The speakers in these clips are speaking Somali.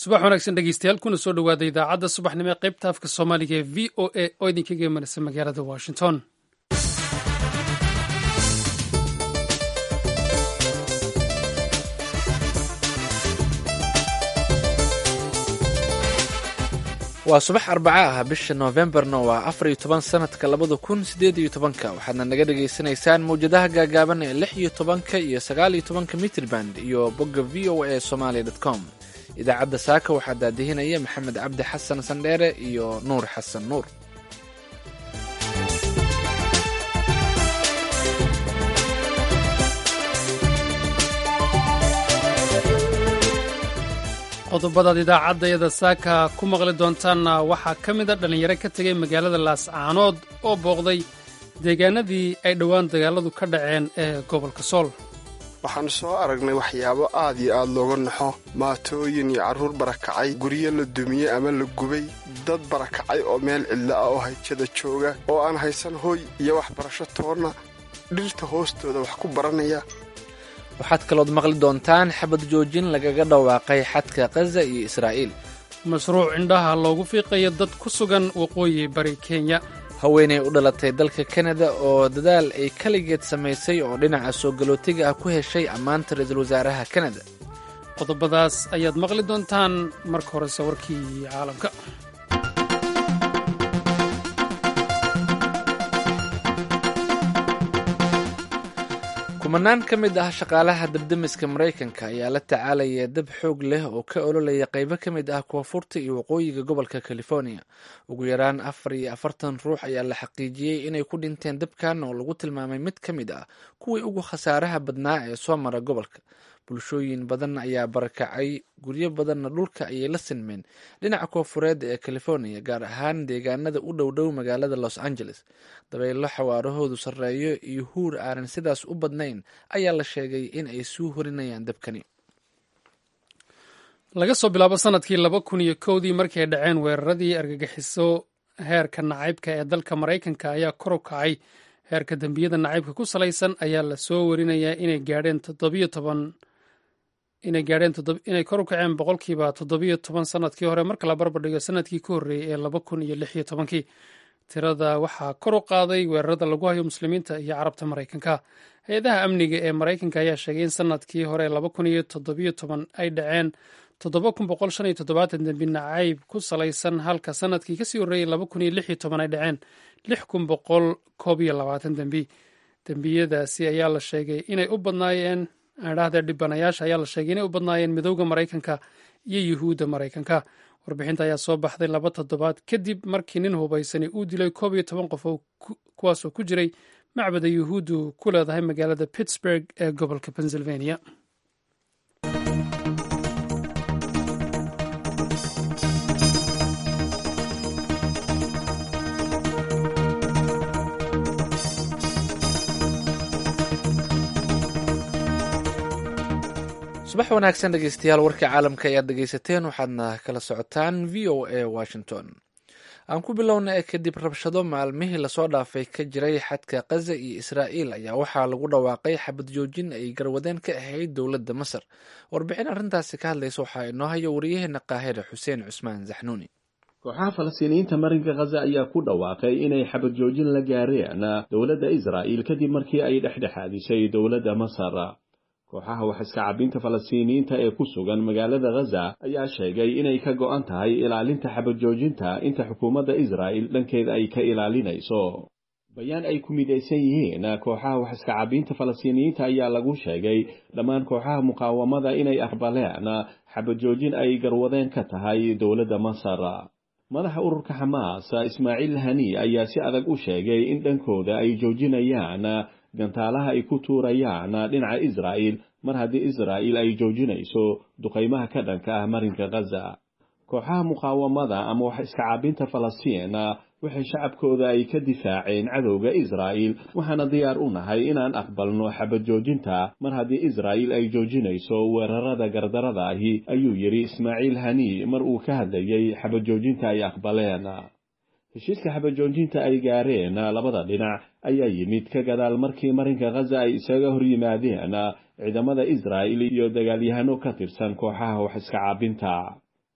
subax wanaagsan dhegeystayaal kuna soo dhowaada idaacadda subaxnimo ee qaybta afka soomaaliga ee v o a oo idinkaga imanaysa magaalada washington waa subax arbaca ah bisha noofembarna waa afar iyo toban sanadka labada kun sideed iyo tobanka waxaadna naga dhagaysanaysaan mawjadaha gaagaaban ee lix iyo tobanka iyo sagaal iyo tobanka mitriband iyo bogga v o a somalia dot com idaacadda saaka waxaa daadihinaya maxamed cabdi xasan sandheere iyo nuur xasan nuur qodobadaad idaacaddayada saaka ku maqli doontaanna waxaa ka mid a dhallinyaro ka tegay magaalada laascaanood oo booqday deegaanadii ay dhowaan dagaaladu ka dhaceen ee gobolka sool waxaanu soo aragnay waxyaabo aad iyo aad looga naxo maatooyin iyo carruur barakacay guryo la dumiyey ama la gubay dad barakacay oo meel cidlo ah oo hayjada jooga oo aan haysan hooy iyo waxbarasho toonna dhirta hoostooda wax ku baranaya waxaad kalood maqli doontaan xabad joojin lagaga dhawaaqay xadka khaza iyo israa'iil mashruuc indhaha loogu fiiqayo dad ku sugan waqooyi bari kenya haweenay u dhalatay dalka kanada oo dadaal ay kaligeed samaysay oo dhinaca soo galootiga ah ku heshay ammaanta ra-iisul wasaaraha kanada qodobadaas ayaad maqli doontaan marka horese warkii caalamka kumanaan ka mid ah shaqaalaha dabdemiska maraykanka ayaa la tacaalaya dab xoog leh oo ka ololaya qaybo ka mid ah koonfurta iyo waqooyiga gobolka california ugu yaraan afar iyo afartan ruux ayaa la xaqiijiyey inay ku dhinteen dabkan oo lagu tilmaamay mid ka mid ah kuwii ugu khasaaraha badnaa ee soo mara gobolka bulshooyin badan ayaa barakacay guryo badanna dhulka ayay la sinmeen dhinaca koonfureed ee california gaar ahaan deegaanada u dhowdhow magaalada los angeles dabaylo xawaarahoodu sarreeyo iyo huur aanan sidaas u badnayn ayaa la sheegay in ay suu horinayaan dabkani laga soo bilaabo sanadkii laba kun iyo kowdii markii ay dhaceen weeraradii argagixiso heerka nacaybka ee dalka maraykanka ayaa kor u kacay heerka dembiyada nacaybka ku salaysan ayaa la soo warinayaa inay gaadheen toddobiyo toban inay gaadheen inay kor u kaceen boqolkiiba toddobiyo toban sanadkii hore marka la barbardhigo sanadkii ka horreeyey ee laba kun iyo lix iyo tobankii tirada waxaa kor u qaaday weerarada lagu hayo muslimiinta iyo carabta maraykanka hay-adaha amniga ee maraykanka ayaa sheegay in sanadkii hore laba kun iyo toddobiyo toban ay dhaceen toddoba kun boqol shan iyo toddobaatan dembi nacayb ku salaysan halka sanadkii kasii horreeyey laba kun iyo lix iyo toban ay dhaceen lix kun boqol koob iyo labaatan dembi dembiyadaasi ayaa la sheegay inay u badnaayeen adhahdee dhibanayaasha ayaa la sheegay inay u badnaayeen midowda maraykanka iyo yuhuudda maraykanka warbixinta ayaa soo baxday laba toddobaad kadib markii nin hubaysani uu dilay koob iyo toban qof kuwaasoo ku jiray macbada yuhuuddu ku leedahay magaalada pittsburg ee gobolka pennsylvania subax wanaagsan dhegeystayaal warka caalamka ayaad dhegeysateen waxaadna kala socotaan v o a washington aan ku bilowna ee kadib rabshado maalmihii lasoo dhaafay ka jiray xadka khaza iyo israa'iil ayaa waxaa lagu dhawaaqay xabad joojin ay garwadeen ka ahayd dowladda masar warbixin arrintaasi ka hadlaysa waxaa inoo hayo wariyaheena qaahire xuseen cusmaan zaxnuuni kooxaha falastiiniyiinta marinka khaza ayaa ku dhawaaqay inay xabad joojin la gaareen dowladda israa'iil kadib markii ay dhexdhexaadisay dowladda masar kooxaha wax iska cabinta falastiiniyiinta ee ku sugan magaalada khaza ayaa sheegay inay ka go'an tahay ilaalinta xabad joojinta inta xukuumadda israa'il dhankeeda ay ka ilaalinayso bayaan ay ku midaysan yihiin kooxaha wax iska cabinta falastiiniyiinta ayaa lagu sheegay dhammaan kooxaha muqaawamada inay aqbaleen xabad joojin ay garwadeen ka tahay dowladda masar madaxa ururka xamaas ismaaciil hani ayaa si adag u sheegay in dhankooda ay joojinayaan gantaalaha ay ku tuurayaan dhinaca israa'il mar haddii israa'il ay joojinayso duqaymaha ka dhanka ah marinka khaza kooxaha muqaawamada ama wax iska caabinta falastiin waxay shacabkooda ay ka difaaceen cadowga israa'il waxaana diyaar u nahay inaan aqbalno xabad joojinta mar haddii israa'il ay joojinayso weerarada gardarada ahi ayuu yidhi ismaaciil hani mar uu ka hadlayay xabad joojinta ay aqbaleen heshiiska xabajoojinta ay gaareen labada dhinac ayaa yimid ka gadaal markii marinka khaza ay isaga hor yimaadeen ciidamada israa'il iyo dagaalyahano ka tirsan kooxaha wax iska caabinta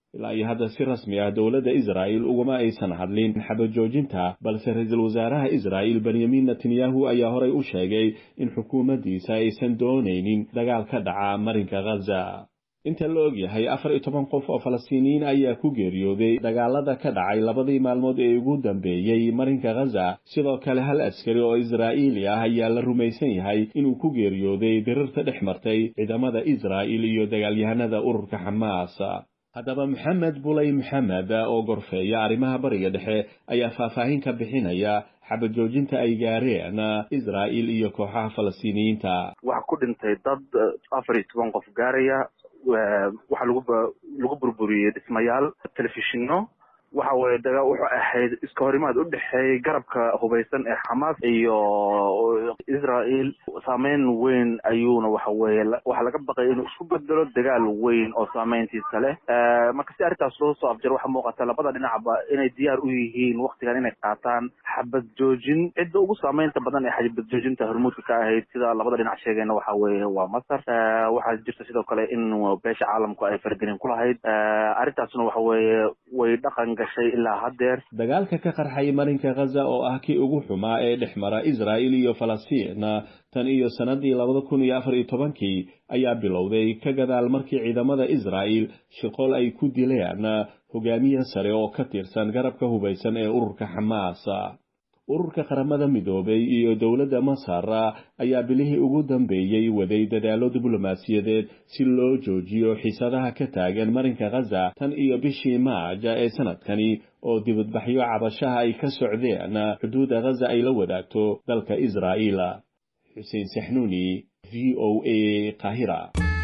ilaa iyo hadda si rasmi ah dowladda israa'il ugama aysan hadlin xabajoojinta balse ra-iisul wasaaraha israa'il benyamin netanyahu ayaa horey u sheegay in xukuumaddiisa aysan doonaynin dagaal ka dhaca marinka khaza inta la og yahay afar iyo toban qof oo falastiiniyiin ayaa ku geeriyooday dagaalada ka dhacay labadii maalmood ee ugu dambeeyey marinka khaza sidoo kale hal askari oo israa'iili ah ayaa la rumaysan yahay inuu ku geeriyooday dirirta dhex martay ciidamada israa'il iyo dagaalyahanada ururka xamaas haddaba maxamed bulay maxamed oo gorfeeya arrimaha bariga dhexe ayaa faahfaahin ka bixinaya xabajoojinta ay gaareen israa'il iyo kooxaha falastiiniyiinta waxaa ku dhintay dad afar iyo toban qof gaaraya waxaa lagu lagu burburiyey dhismayaal telefishino waxa weye daga wuxuu ahayd iska horimaad u dhexeeyey garabka hubaysan ee xamaas iyo israel saameyn weyn ayuuna waxa weye waxaa laga baqay inuu isku bedelo dagaal weyn oo saameyntiisa leh marka si arrintaas loo soo afjaro waxaa muuqata labada dhinacba inay diyaar u yihiin waktigan inay qaataan xabad joojin cidda ugu saameynta badan ee xabad joojinta hormuudka ka ahayd sida labada dhinac sheegayna waxa weye waa masar waxaa jirta sidoo kale in beesha caalamku ay faragelin ku lahayd arrintaasna waxa weye way dhaqan gashay ilaa haddeer dagaalka ka qarxay marinka khaza oo ah kii ugu xumaa ee dhex mara israa'il iyo falastiin tan iyo sannadii labada kun iyo afar iyo tobankii ayaa bilowday ka gadaal markii ciidamada israa'il shaqool ay ku dileen hogaamiye sare oo ka tirsan garabka hubaysan ee ururka xamaas ururka qaramada midoobay iyo dowladda masar ayaa bilihii ugu dambeeyey waday dadaallo diblomaasiyadeed si loo joojiyo xiisadaha ka taagan marinka khaza tan iyo bishii maaja ee sanadkani oo dibadbaxyo cabashaha ay ka socdeen xuduudda khaza ay la wadaagto dalka israa'iil xuseen saxnuuni v o a qaahira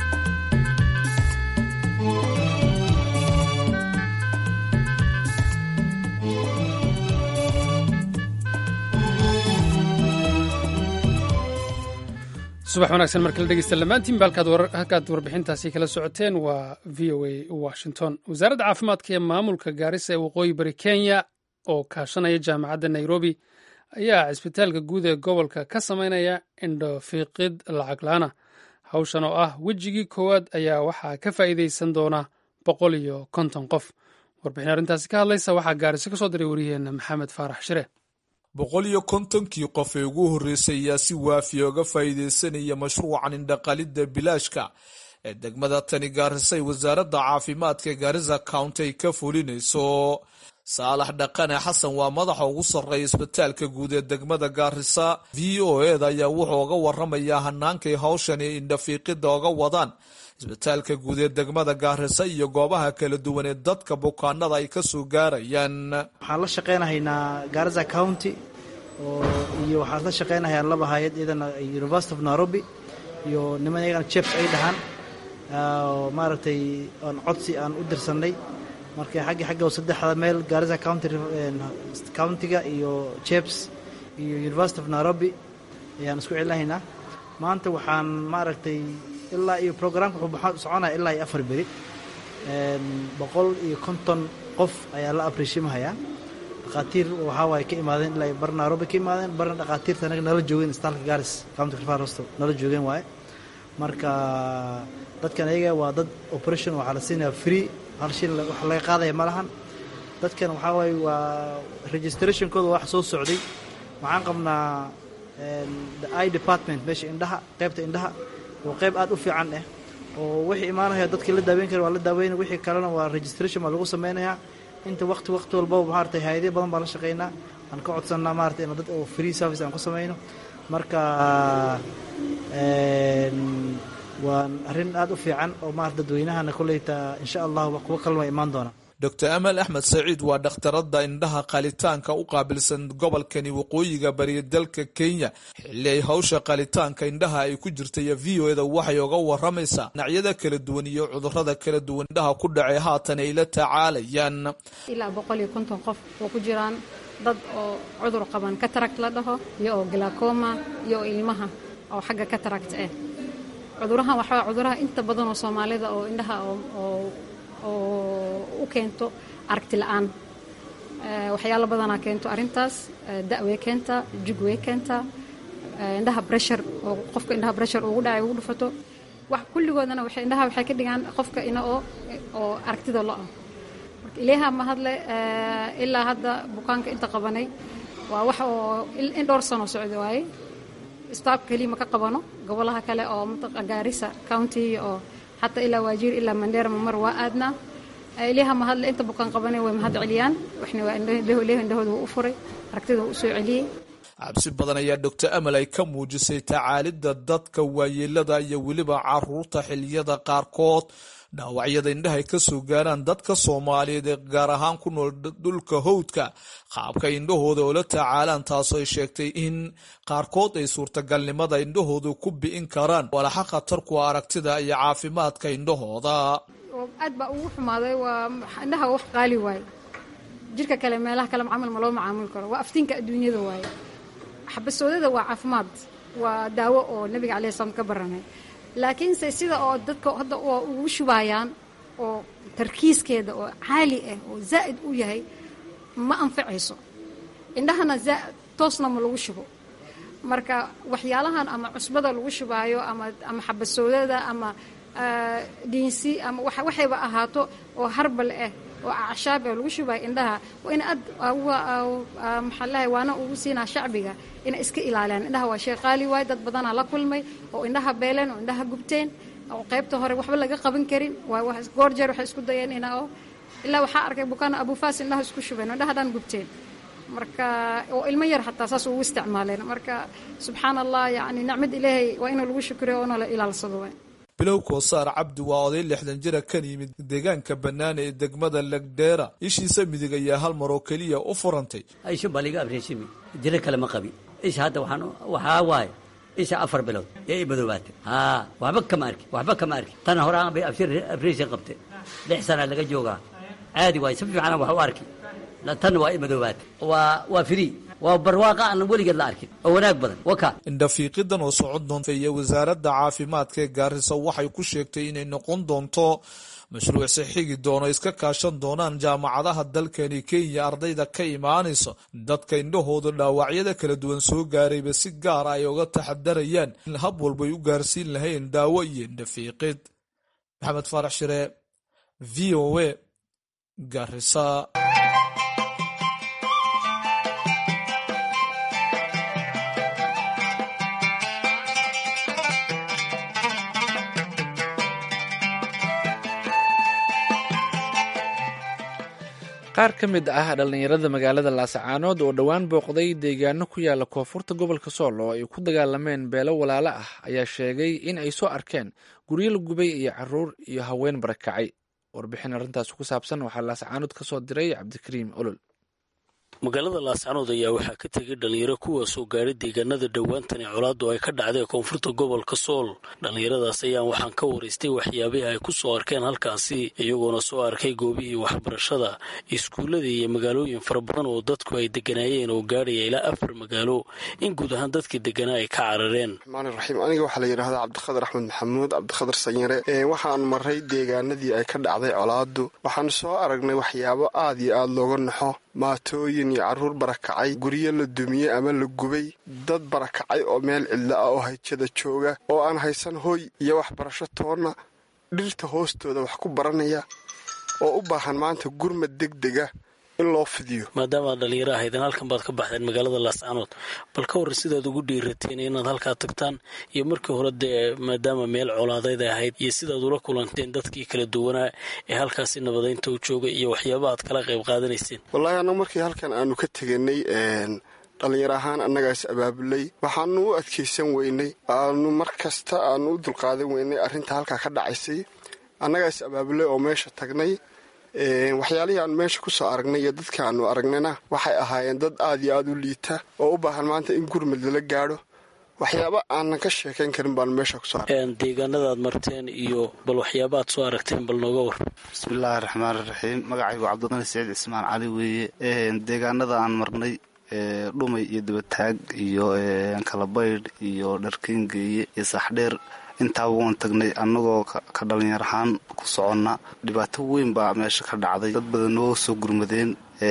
subax wanaagsan markala dhegeysta lamaantiinba halkaad warbixintaasi kala socoteen waa v o a washington wasaaradda caafimaadka ee maamulka gaarisa ee waqooyi bari kenya oo kaashanaya jaamacadda nairobi ayaa cisbitaalka guud ee gobolka ka sameynaya indhofiiqid lacag laana hawshan oo ah wejigii koowaad ayaa waxaa ka faa'iideysan doona boqol iyo konton qof warbixin arrintaasi ka hadlaysa waxaa gaariso ka soo diray wariyaheenna maxamed faarax shire boqol iyo kontonkii qof ee ugu horreysay ayaa si waafiya oga faa'iideysanaya mashruucan indhaqalidda bilaashka ee degmada tani gaarisay wasaaradda caafimaadka gaarisa county ay ka fulinayso saalax dhaqane xasan waa madaxa ugu sarreeya isbitaalka guud ee degmada gaarisa v o eda ayaa wuxuu oga waramayaa hanaankay hawshani indhafiiqida oga wadaan isbitaalka guud ee degmada gaarisa iyo goobaha kala duwan ee dadka bukaanada ay kasoo gaarayaan waxaan la shaqeynahaynaa gaarisa county iyo waxaan la shaqeynahayaa laba hay-ad iyadana university of nairobi iyo niman iyagana jefs ay dhahaan maaragtay aan codsi aan u dirsanay marka xaggi xagga saddexda meel gaarisa county countiga iyo jefs iyo university of nairobi ayaan isku celinahaynaa maanta waxaan maaragtay ilaa iyo programka wuxuu soconaya ilaa iyo afar beri boqol iyo konton qof ayaa la abriishimahayaa dhakhaatiir waxaa waaye ka imaadeen ilaa bar nairobi ka imaadeen barna dhakhaatiirta anaga nala joogeen istaalka garis county rifar hosto nala joogeen waaye marka dadkan ayaga waa dad operation waxaa la siinayaa free hal shil wax laga qaadaya ma lahan dadkan waxaa waaye waa registrationkooda wax soo socday waxaan qabnaa the i department meesha indhaha qaybta indhaha oo qayb aad u fiican ah oo wixii imaanaya dadkii la daaweyn kara waa la daaweynaya wixii kalena waa registration baa lagu sameynayaa inta waqti waqti walbaba maaragtay hay-adyo badan baan la shaqeynaa aan ka codsannaa maaragtay in dad oo free service aan ku sameyno marka waa arrin aad u fiican oo maarata dadweynahana kolleyta insha allah kuwo kalma imaan doona dor amal axmed saciid waa dhakhtaradda indhaha qalitaanka u qaabilsan gobolkani waqooyiga bariya dalka kenya xilli ay hawsha qalitaanka indhaha ay ku jirtay v o eda waxay oga waramaysaa dhinacyada kala duwan iyo cudurada kala duwan indhaha ku dhacay haatan ay la tacaalayaan ilaa boqol iyo konton qof oo ku jiraan dad oo cudur qaban katarakt la dhaho iyo oo glacoma iyo oo ilmaha oo xagga katarakt ah cudurahan waxaa cuduraha inta badan oo soomaalida oo indhaha oo oo u keento aragti la-aan waxyaalo badanaa keento arrintaas da-way keentaa jugway keentaa indhaha breshar oo qofka indhaha breshar ugu dhacay ugu dhufato wax kulligoodana waxay indhaha waxay ka dhigaan qofka ina oo oo aragtida lo-ah marka ilaaha ma hadle ilaa hadda bukaanka inta qabanay waa wax oo in dhowr sano socda waaye staafka keliya ma ka qabano gobolaha kale oo mataqa gaarisa county oo xataa ilaa waajiir ilaa mandheera mamar waa aadnaa ilaaha ma hadle inta bukaan qabanay way mahad celiyaan waxna waa ilaaha indhahooda wuu u furay aragtida wuu u soo celiyey cabsi badan ayaa doctor amal ay ka muujisay tacaalidda dadka waayeelada iyo weliba caruurta xiliyada qaarkood dhaawacyada indhahay ka soo gaaraan dadka soomaaliyeed ee gaar ahaan ku nool dhulka howdka qaabka indhahooda oo la tacaalaan taasoo ay sheegtay in qaarkood ay suurtagalnimada indhahooda ku bi'in karaan walaxa khatar kuwa aragtida iyo caafimaadka indhahooda aad baa ugu xumaaday waa indhaha wax qaali waaye jirka kale meelaha kale macaamil ma loo macaamuli karo waa aftiinka adduunyada waaye xabasoodada waa caafimaad waa daawo oo nabiga calai slam ka baranay laakiinse sida oo dadka hadda ugu shubaayaan oo tarkiiskeeda oo caali ah oo zaa'id u yahay ma anfacayso indhahana toosna ma lagu shubo marka waxyaalahan ama cusbada lagu shubaayo ama ama xabasoodada ama dhiinsi ama waxayba ahaato oo harbal ah oo acshaab ah lagu shubaayo indhaha waa in aad maxaa lahay waana ugu siinaa shacbiga inay iska ilaaliyaan indhaha waa shay qaali waaye dad badanaa la kulmay oo indhaha beeleen oo indhaha gubteen oo qaybta hore waxba laga qaban karin goor jeer waxay isku dayeen ina oo ilaa waxaa arkay bukaana abufaas indhaha isku shubeen oo indhaha dhan gubteen marka oo ilmo yar xataa saas ugu isticmaaleen marka subxaan allah yani nicmad ilaahay waa inuu lagu shukriyo oona la ilaalsado waay bilow koosaar cabdi waa oday lixdan jira kan yimid deegaanka bannaan ee degmada legdheera ishiisa midig ayaa hal mar oo keliya u furantay isha baa liga abreeshimi jiro kale ma qabi isha hadda waxaan waxaa waaye isha afar bilood ee i madoobaatay haa waxba kama arki waxba kama arki tan horaan bay abreeshin qabtay lix sana laga joogaa caadi waaye si fiican wax u arki tan waa i madoobaatay waa waa free waa barwaaqa aan weligeed la arkin oo wanaag badan waka indhafiiqidan oo socon doonta iyo wasaaradda caafimaadka ee gaarisa waxay ku sheegtay inay noqon doonto mashruuc si xigi doono iska kaashan doonaan jaamacadaha dalkani kenya ardayda ka imaanayso dadka indhahooda dhaawacyada kala duwan soo gaarayba si gaara ay uga taxadarayaan in hab walbay u gaarsiin lahayn daawo iyo indhafiiqid maxamed faarax shire v o a garisa qaar ka mid ah dhallinyarada magaalada laasacaanood oo dhowaan booqday deegaano ku yaala koonfurta gobolka sool oo ay ku dagaalameen beelo walaalo ah ayaa sheegay in ay soo arkeen guryo la gubay iyo caruur iyo haween barakacay warbixin arrintaas ku saabsan waxaa laasacaanood ka soo diray cabdikariim olol magaalada laascanood ayaa waxaa ka tegay dhallinyaro kuwaasoo gaadhay deegaanada dhowaantani colaaddu ay ka dhacday koonfurta gobolka sool dhallinyaradaas ayaan waxaan ka waraystay waxyaabihii ay ku soo arkeen halkaasi iyagoona soo arkay goobihii waxbarashada iskuulladii iyo magaalooyin fara badan oo dadku ay deganaayeen oo gaadhaya ilaa afar magaalo in guud ahaan dadkii deganaa ay ka carareen raxiim aniga waxaa la yidhahdaa cabdiqadar axmed maxamuud cabdiqadar sanyare waxaan maray deegaanadii ay ka dhacday colaaddu waxaan soo aragnay waxyaabo aad iyo aada looga naxo maatooyin iyo carruur barakacay guryo la dumiyey ama la gubay dad barakacay oo meel cidlo ah oo hayjada jooga oo aan haysan hoy iyo waxbarasho toonna dhirta hoostooda wax ku baranaya oo u baahan maanta gurmad deg dega in loo fidiyo maadaama aad dhallinyaro ahaydeen halkan baad ka baxdeen magaalada laascanood bal ka warran sidaad ugu dhiirateen inaad halkaa tagtaan iyo markii hore dee maadaama meel colaadeyd ay ahayd iyo sidaad ula kulanteen dadkii kala duwanaa ee halkaasi nabadaynta u jooga iyo waxyaaba aad kala qayb qaadanayseen wallaahi annagu markii halkan aanu ka teganay dhallinyaro ahaan annagaas abaabulay waxaanu u adkaysan weynay aanu mar kasta aanu u dulqaadan weynay arrinta halkaa ka dhacaysay annagaas abaabulay oo meesha tagnay waxyaalihii aan meesha ku soo aragnay iyo dadka aanu aragnayna waxay ahaayeen dad aad iyo aada u liita oo u baahan maanta in gurmad lala gaadho waxyaaba aanan ka sheekayn karin baanu meesha kusoo argnay deegaanadaad marteen iyo bal waxyaaba aad soo aragteen bal nooga war bismillaahi raxmaan raxiim magacaygu cabdiqani saciid cismaan cali weeye deegaanada aan marnay dhumay iyo dabataag iyo kalabaydh iyo dharkengeeye iyo saxdheer intaaba waan tagnay annagoo ka dhalinyar ahaan ku soconna dhibaato weyn baa meesha ka dhacday dad badan noo soo gurmadeen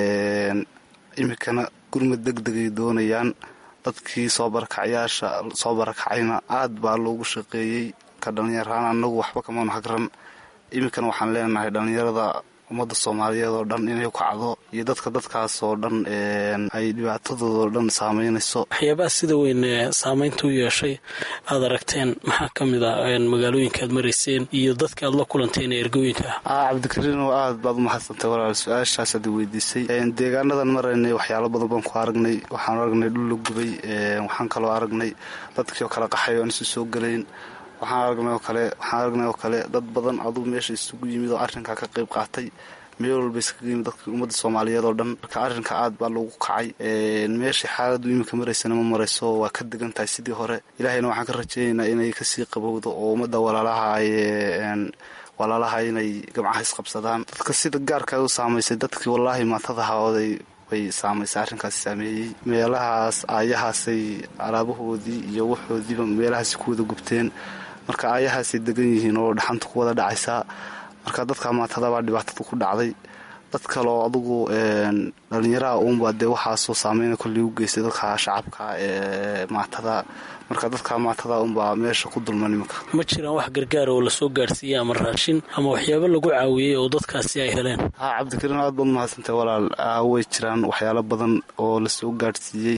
iminkana gurmad deg degay doonayaan dadkii soo barakacayaasha soo barakacayna aad baa loogu shaqeeyey ka dhalinyar ahaan annagu waxba kamaanu hagran iminkana waxaan leenahay dhallinyarada ummadda soomaaliyeed oo dhan inay kacdo iyo dadka dadkaas oo dhan ay dhibaatadooda oo dhan saameynayso waxyaabaha sida weyn saameynta u yeeshay aad aragteen maxaa ka mid ah magaalooyinka aad marayseen iyo dadka aad la kulanteen ee ergooyinka ah cabdikariin oo aad baad umahadsantay walaal su-aashaas aad weydiisay deegaanadan maraynay waxyaalo badan baan ku aragnay waxaan aragnay dhul la gubay waxaan kaloo aragnay dadkii oo kala qaxay oo aan isu soo gelayn waxaan aragnay oo kale waxaan aragnay oo kale dad badan adugu meesha isugu yimid oo arrinkaa ka qayb qaatay meel walba iskaga yimid dadka ummadda soomaaliyeed oo dhan marka arrinka aad baa lagu kacay meeshai xaaladdu iminka maraysana ma marayso waa ka degan tahay sidii hore ilaahayna waxaan ka rajaynaynaa inay kasii qabowdo oo ummadda walaalaha ay walaalaha inay gamcaha isqabsadaan dadka sida gaarka u saamaysay dadkii wallaahi maatadaha oday bay saamaysay arrinkaasi saameeyey meelahaas aayahaasay alaabahoodii iyo waxoodiiba meelahaasi ku wada gubteen marka aayahaasay degan yihiin oo dhaxanta ku wada dhacaysaa marka dadka maatadabaa dhibaatada ku dhacday dad kaleo adugu dhalinyaraha uunbaa dee waxaasoo saameyna kolley u geystay dadka shacabka ee maatada marka dadka maatada unbaa meesha ku dulman iminka ma jiraan wax gargaara oo lasoo gaarsiiyey ama raashin ama waxyaabo lagu caawiyey oo dadkaasi ay heleen ha cabdikariin aad baad mahadsantay walaal way jiraan waxyaalo badan oo lasoo gaarsiiyey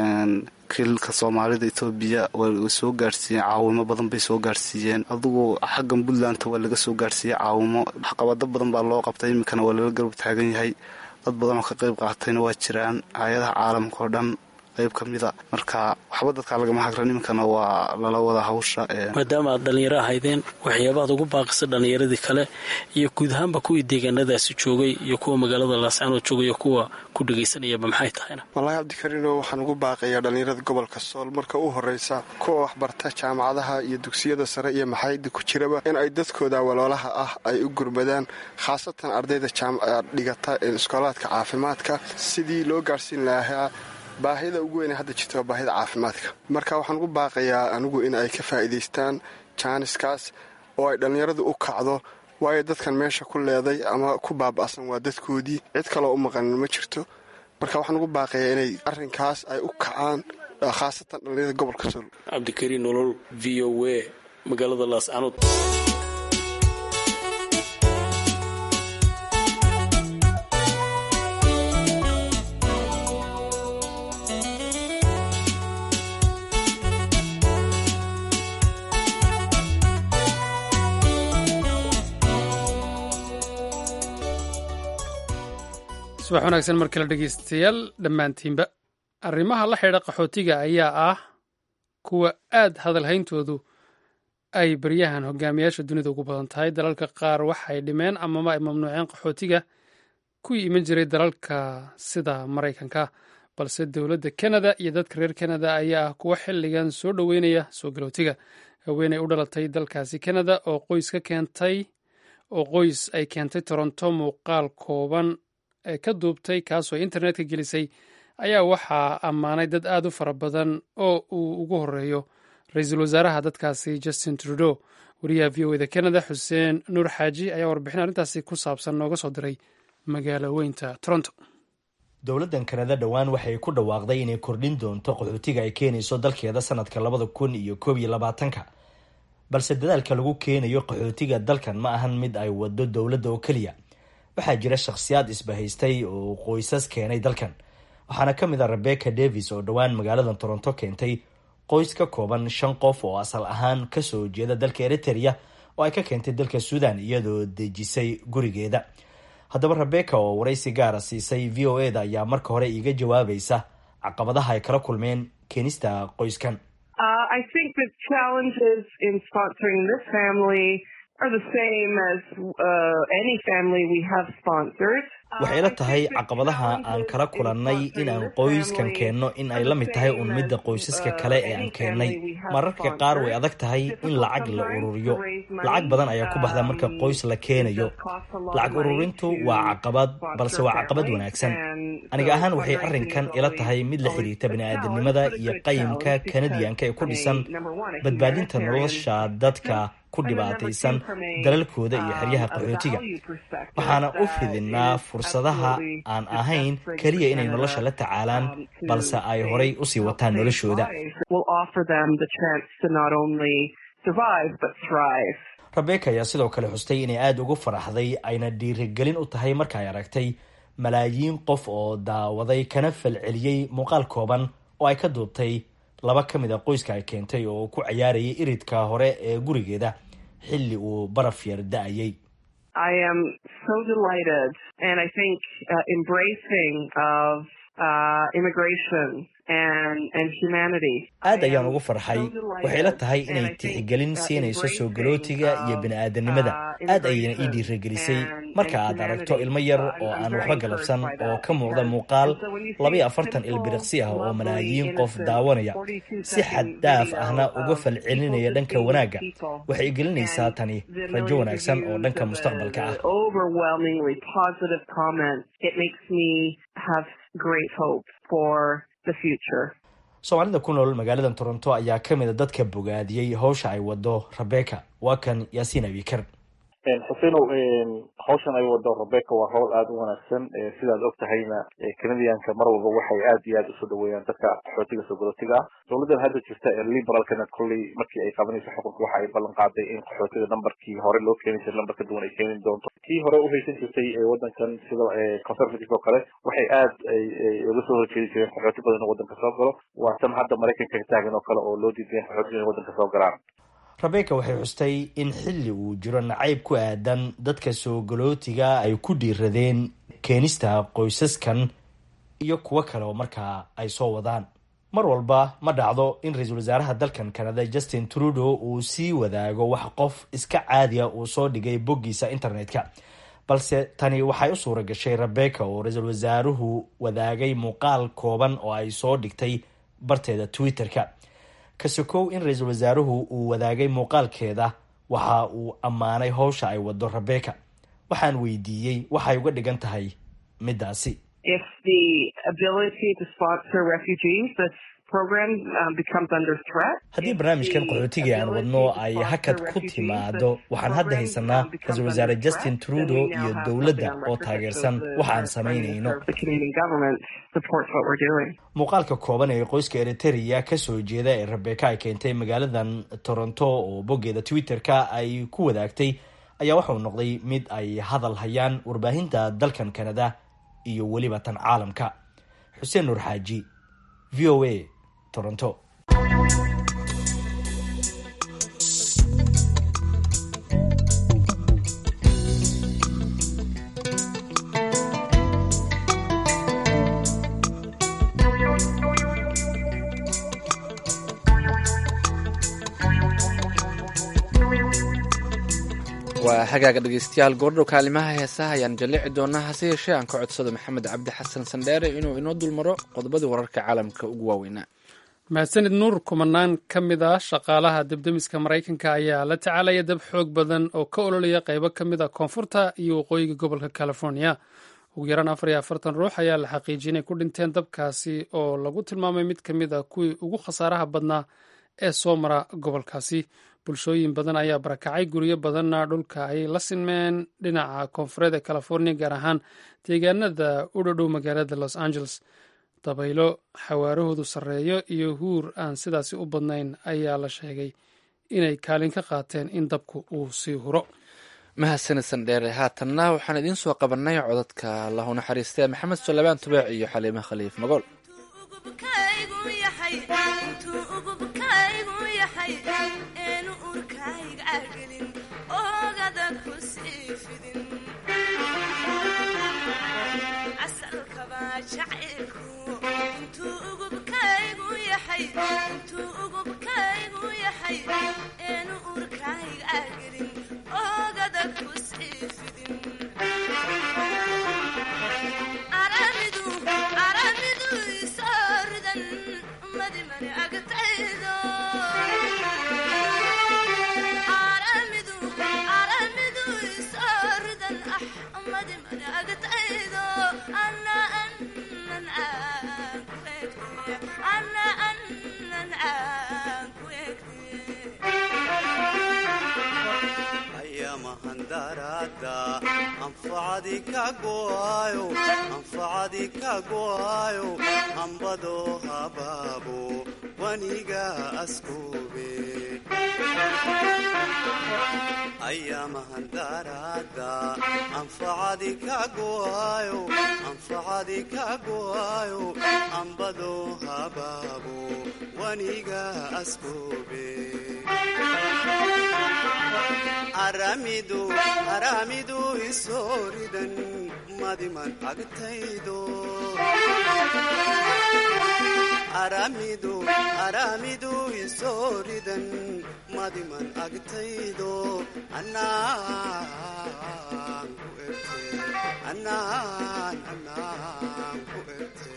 kilka soomaalida etoobiya way soo gaarsiiyeen caawimo badan bay soo gaarsiiyeen adugu xaggan puntlandta waa laga soo gaarsiiyey caawimo waxqabado badan baa loo qabtay iminkana waa lala garab taagan yahay dad badan oo ka qayb qaatayna waa jiraan hay-adaha caalamka oo dhan qayb ka mida marka waxba dadkaa lagama hagran iminkana waa lala wada hawsha maadaama aad dhallinyaro ahaydeen waxyaabaad ugu baaqisa dhallinyaradii kale iyo guud ahaanba kuwii deegaanadaasi joogay iyo kuwa magaalada laascaanood joogay iyo kuwa ku dhegaysanayaba maxay tahayna wallaahi cabdikariino waxaan ugu baaqayaa dhallinyarada gobolka sool marka u horreysa kuwa waxbarta jaamacadaha iyo dugsiyada sare iyo maxayada ku jiraba in ay dadkooda waloolaha ah ay u gurmadaan khaasatan ardayda dhigata iskoolaadka caafimaadka sidii loo gaarhsiin lahaa baahida ugu weyne hadda jirta waa baahida caafimaadka marka waxaan ugu baaqayaa anigu in ay ka faa'iidaystaan jaaniskaas oo ay dhallinyaradu u kacdo waayo dadkan meesha ku leeday ama ku baaba'san waa dadkoodii cid kaloo u maqanin ma jirto marka waxaan ugu baaqayaa inay arrinkaas ay u kacaan khaasatan dhallinyarada gobolka sool cabdikariin nolol v o a magaalada laascanood subax wanaagsan mar kale dhegeystayaal dhammaantiinba arrimaha la xidha qaxootiga ayaa ah kuwa aad hadalhayntoodu ay baryahan hogaamiyaasha dunida ugu badan tahay dalalka qaar waxay dhimeen amama ay mamnuuceen qaxootiga kuwii iman jiray dalalka sida maraykanka balse dowladda kanada iyo dadka reer kanada ayaa ah kuwa xilligan soo dhoweynaya soo galootiga haweeney u dhalatay dalkaasi kanada oo qoys ka keentay oo qoys ay keentay toronto muuqaal kooban ee ka duubtay kaasoo internetka gelisay ayaa waxaa ammaanay dad aad u fara badan oo uu ugu horeeyo ra-iisul wasaaraha dadkaasi justin trudeau wariyaha v o eda canada xuseen nuur xaaji ayaa warbixin arrintaasi ku saabsan nooga soo diray magaalo weynta toronto dowladdan kanada dhowaan waxay ku dhawaaqday inay kordhin doonto qaxootiga ay keenayso dalkeeda sanadka labada kun iyo koob iyo labaatanka balse dadaalka lagu keenayo qaxootiga dalkan ma ahan mid ay wado dowladda oo keliya waxaa jira shakhsiyaad isbahaystay oo qoysas keenay dalkan waxaana ka mid a rebecca davis oo dhowaan magaalada toronto keentay qoys ka kooban shan qof oo asal ahaan kasoo jeeda dalka eriteria oo ay ka keentay dalka suudan iyadoo dejisay gurigeeda haddaba rebecca oo waraysi gaara siisay v o e da ayaa marka hore iiga jawaabaysa caqabadaha ay kala kulmeen keenista qoyskan waxay la tahay caqabadaha aan kala kulannay inaan qoyskan keenno in ay la mid tahay un midda qoysaska kale ee aan keennay mararka qaar way adag tahay in lacag la ururiyo lacag badan ayaa ku baxda marka qoys la keenayo lacag ururintu waa caqabad balse waa caqabad wanaagsan aniga ahaan waxay arrinkan ila tahay mid la xiriirta bini-aadamnimada iyo qayimka kanadiyanka ee ku dhisan badbaadinta nolosha dadka ku dhibaataysan dalalkooda iyo xeryaha qaxootiga waxaana u fidinaa fursadaha aan ahayn keliya inay nolosha la tacaalaan balse ay horay usii wataan noloshooda rebeka ayaa sidoo kale xustay inay aada ugu faraxday ayna dhiirigelin u tahay marka ay aragtay malaayiin qof oo daawaday kana falceliyey muuqaal kooban oo ay ka duubtay laba ka mid a qoyska ay keentay oo ku cayaarayay iridka hore ee gurigeeda xilli uu baraf yar da-ayay I am so delighted and I think uh, embracing of uh, immigration and, and humanity. aad ayaan ugu farxay waxay la tahay inay tixgelin siinayso soo galootiga iyo bini-aadanimada aad ayayna ii dhiirigelisay marka aad aragto ilmo yar oo aan waxba galabsan oo ka muuqda muuqaal labaiyo afartan ilbiriqsi ah oo malaayiin qof daawanaya si xad dhaaf ahna uga falcelinaya dhanka wanaagga waxay gelinaysaa tani rajo wanaagsan oo dhanka mustaqbalka ah Overwhelmingly positive comment. It makes me have great hope for the future. soomaalida ku nool magaalada toronto ayaa ka mid a dadka bogaadiyey howsha ay wado rebeka waa kan yaasiin abikar xusenow hawshan ay wado rebeka waa hawl aada u wanaagsan sidaad og tahayna canadianka mar walba waxay aad iyo aad usoo dhaweeyaan dadka qaxootiga soo galotiga ah dowladan hadda jirta ee liberalkana kolley markii ay qabanayso xukunka waxa ay ballan qaaday in qaxootiga nambarkii hore loo keeni jiray nambar ka duwan ay keeni doonto kii hore uhaysan jirtay wadankan sida conservative oo kale waxay aad uga soo horjeedi jireen qaxooti badan oo wadanka soo galo waa tan hadda maraykanka ka taagan oo kale oo loo diidayan qaxootiga inay wadanka soo galaan rebeka waxay xustay in xilli uu jiro nacayb ku aadan dadka soo galootiga ay ku dhiiradeen keenista qoysaskan iyo kuwo kale oo markaa ay soo wadaan mar walba ma dhacdo in ra-iisul wasaaraha dalkan canada justin trudeau uu sii wadaago wax qof iska caadiya uu soo dhigay boggiisa internet-ka balse tani waxay u suura gashay rebeka oo ra-iisul wasaaruhu wadaagay muuqaal kooban oo ay soo dhigtay barteeda twitter-ka kasokow in ra-iisul wasaaruhu uu wadaagay muuqaalkeeda waxa uu ammaanay howsha ay wado rebeka waxaan weydiiyey waxay uga dhigan tahay middaasi If the ability to sponsor refugees, this program um, becomes under threat. haddii barnaamijkan qaxootiga aan wadno ay hakad ku timaado waxaan hadda haysanaa ra-iisul wasaare justin trudeau iyo dowladda oo taageersan waxa aan samaynayno The Canadian government supports what we're doing. muuqaalka kooban ee qoyska eriteria kasoo jeeda ee rebeka ay keentay magaaladan toronto oo boggeeda twitter-ka ay ku wadaagtay ayaa waxauu noqday mid ay hadal hayaan warbaahinta dalkan canada iyo weliba tan caalamka xuseen nuur xaaji v o a toronto waa hagaaga dhegeystayaal goordhow kaalimaha heesaha ayaan jallici doonaa hase yeeshee aan ka codsado maxamed cabdi xasan sandheere inuu inoo dulmaro qodobadii wararka caalamka ugu waaweynaa mahadsanid nuur kumanaan ka mid ah shaqaalaha debdemiska maraykanka ayaa la tacaalaya dab xoog badan oo ka ololaya qaybo ka mid a koonfurta iyo waqooyiga gobolka california ugu yaraan afar iyo afartan ruux ayaa la xaqiijiyay inay ku dhinteen dabkaasi oo lagu tilmaamay mid ka mid a kuwii ugu khasaaraha badnaa ee soo mara gobolkaasi bulshooyin badan ayaa barakacay guryo badanna dhulka ay la sinmeen dhinaca koonfureed ee california gaar ahaan deegaanada u dhadhow magaalada los angeles dabaylo xawaarahoodu sarreeyo iyo huur aan sidaasi u badnayn ayaa la sheegay inay kaalin ka qaateen in dabku uu sii huro mahadsanid sandheere haatanna waxaan idiin soo qabanay codadka lahu naxariistee maxamed suleymaan tubeec iyo xaliime khaliif magool anfacadi ka go'ayo hambado habaabo waniga askoobe ayaamahan daraada anfacadi kagoayo anfacadi kagoayo ambado habaabo waniga askoobe aramidu aramidu isooridan madiman agtaydo aramidu aramidu isooridan madiman agtaydo anaan ku erte anaan anaan ku erte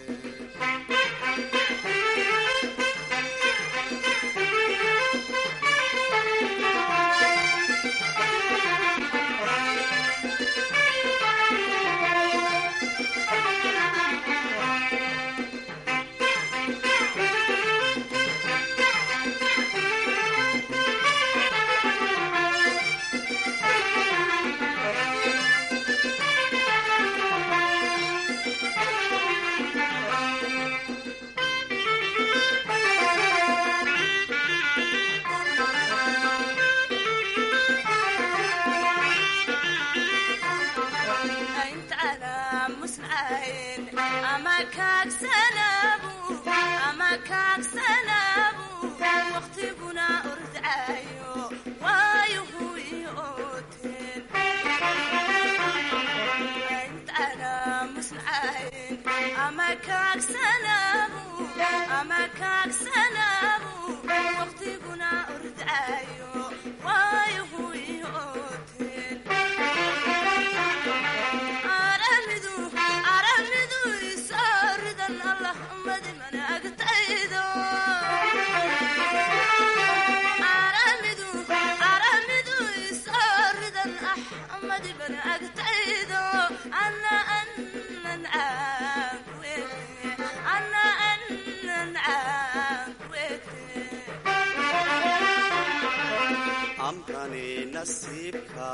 amkani nasiibka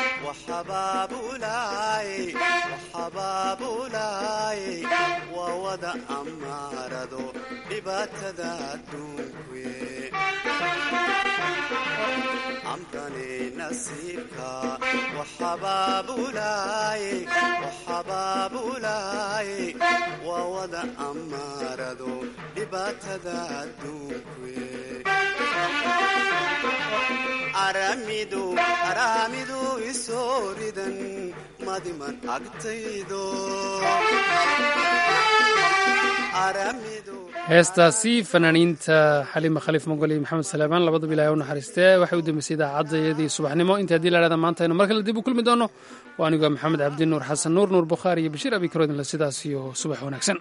waxabaabulaay waa wada amaarado dhibaatada adduunkuwe amkani nasiibka waxabaabulaay waxabaabulaay waa wada amaarado dhibaatada adduunkuwe aramidu aramidu isooridan madiman agtaydo heestaasi fanaaniinta xaliima khaliif mogol iyo maxamed salaamaan labadaba ilahay u naxariistee waxay u dambeysay idaacadayadii subaxnimo inta haddii lahahda maanta aynu mar kale dib u kulmi doono waa anigoo maxamed cabdi nuur xasan nuur nuur bukhaari iyo bashiir abikarodinle sidaas iyo subax wanaagsan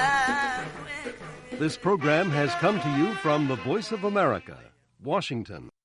This program has come to you from the Voice of America, Washington.